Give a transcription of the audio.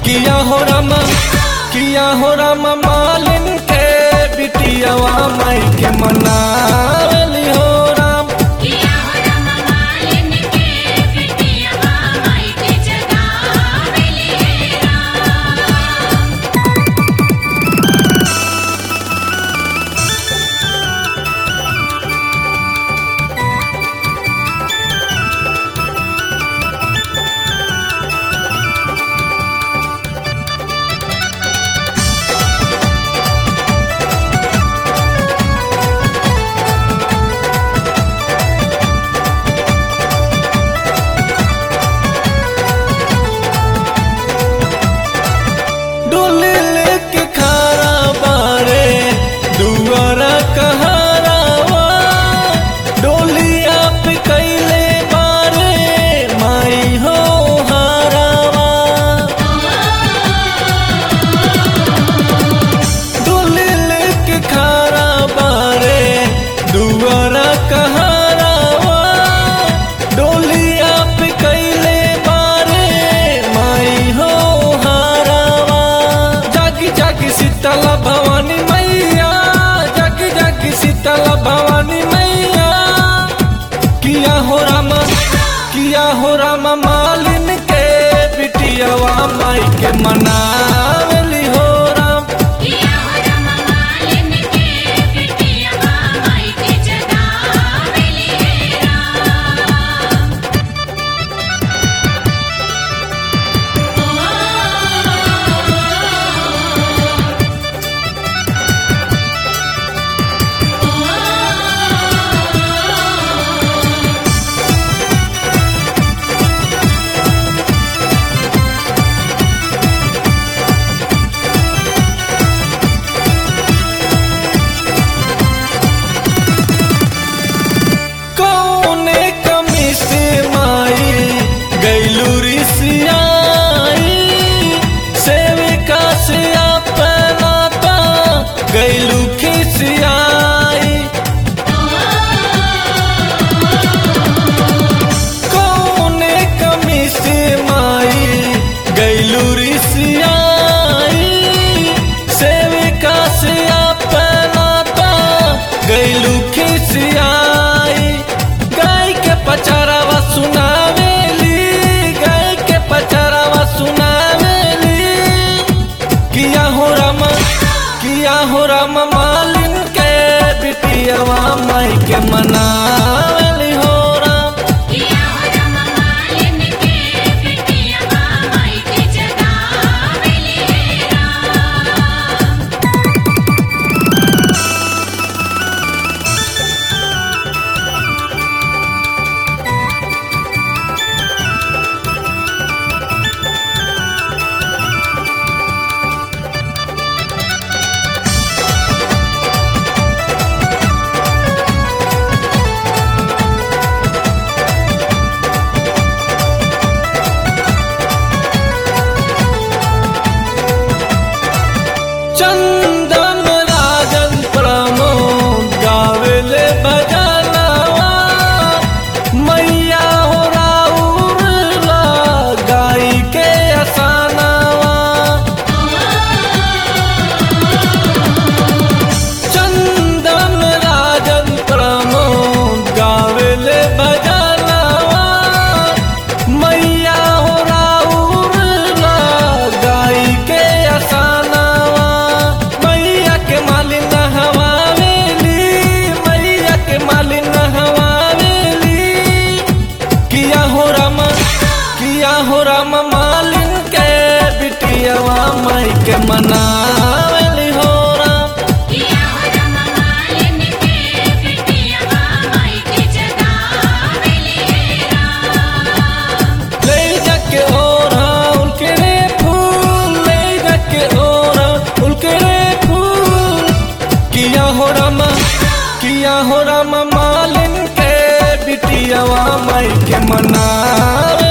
किया हो रामा किया हो रामा मालिन के बिटियावा माई के मनावली हो राम किया हो राम मालिन के बिटियावा माई के जगावेली हे राम डोली लेके खारा बारे दुआरा कहारावा डोलिया पे कैले बारे माई हो हारावा डोली लेके खारा बारे दुआरा कहारावा डोलिया पे कैले बारे माई हो हारावा जागी जागी शीतला भवानी मैया जागी जागी शीतला भवानी मैया किया हो रामा किया हो रामा मालिन के बिटियावा माई के मनावली हो राम किया हो राम मालिन के बिटियावा माई के जगावेली हे राम कौने कमी से माई गैलू रिसियाई सेविका से अपना ता गैलू खिसियाई कौने कमी से माई गैलू रिसियाई सेविका से अपना ता गैलू खिसियाई गाय के पचारावा सुनावेली गाय के पचारावा सुनावेली किया हो रामा किया हो रामा मालिन के बिटियावा माई के मनावली हो राम किया हो राम मालिन के बिटियावा माई के जगावेली हे राम चंदन राजन प्रमोद गावेले बजनवा मैया हो राउर ला गाई के असानवा चंदन राजन प्रमोद गावेले बजनवा मैया हो राउर ला गाई के असानवा मैया के मालिन हवावेली मैया के मालिन हवावेली किया हो रामा किया हो रामा मालिन के बिटियावा माई के मनावली हो राम किया हो राम मालिन के बिटियावा माई के जगावेली हे राम ले जाके ओरा उनके रे फूल ले जाके ओरा उनके रे फूल किया हो रामा किया हो रामा मालिन के बिटियावा माई के मना